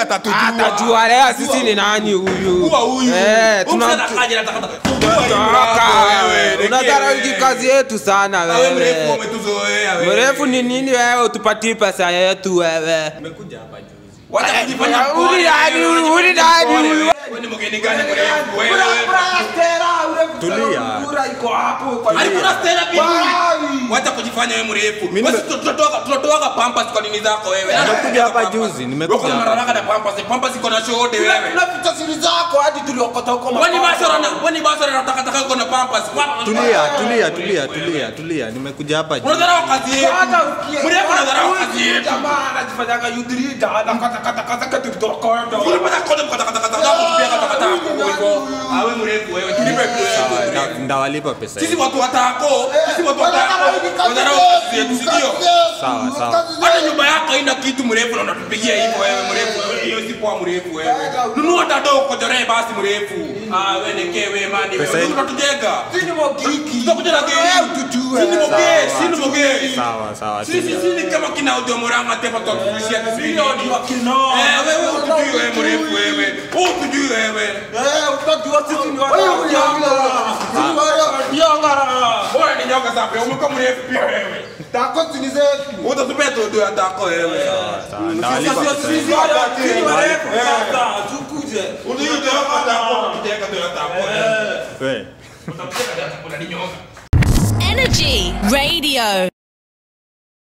atatujua. atajua leo sisi ni nani huyu Kuwa huyu. Eh, Huyu tuna- msana kaje nataka nataka. Toka wewe. unadharau Unadharau kazi yetu sana Wewe mrefu wewe umetuzoea wewe. mrefu ni nini wewe utupatie pesa yetu wewe Wacha kujifanya Eh, mpole, uli nani wewe, huyu? unajifanya Uli nani mpole, huyu? wewe. Wewe ni mgeni gani mrefu wewe? Tulia. Alikula stera bibi. Wacha kujifanya wewe mrefu. Mimi Wewe nime- tunatoka tunatoka pampas kwa nini zako wewe? Nimekuja hapa Pampas. juzi, nimekuja Wewe kuna hapa. mararaka na pampas. Pampas iko na shode wewe. unapita siri zako hadi tuliokota huko Wewe ni basora na wewe ni basora na taka taka uko na pampas. Tulia, tulia, tulia, tulia, tulia. Nimekuja hapa juu. Unadharau kazi yetu. Mrefu unadharau kazi yetu. anajifanyaga yudrida anakatakata tukitokoto Unapata kode kata kata kata kata kutupia kata kata hapo hivyo. Awe mrefu wewe. Tulipe kitu Sawa, yetu. nda- Ndawalipa pesa Sisi hiyo. watu watako, sisi watu watako. Unadharau kazi yetu, si ndio? Sawa, sawa. Hata nyumba yako haina kitu mrefu na unatupigia hivyo wewe mrefu. wewe, Hiyo si poa mrefu wewe. Nunua tado kojore basi mrefu. Ah wewe nekee wewe mani Pesa wewe. hii- Tunatujega. sini mogiki Tutakuja na gari. tutujue Sisi moge, sisi moge. Sawa, sawa. Sisi tulia. sisi kama kina Odio Moranga tepa tutakufishia milioni. wakino Eh wewe utujui wewe mrefu wewe. Utujui wewe. utajua sisi ni Bora ni nyoka safi. Umekuwa mrefu pia wewe. Utatupea todo ya tako wewe. Sawa, ndawalipa pesa hiyo.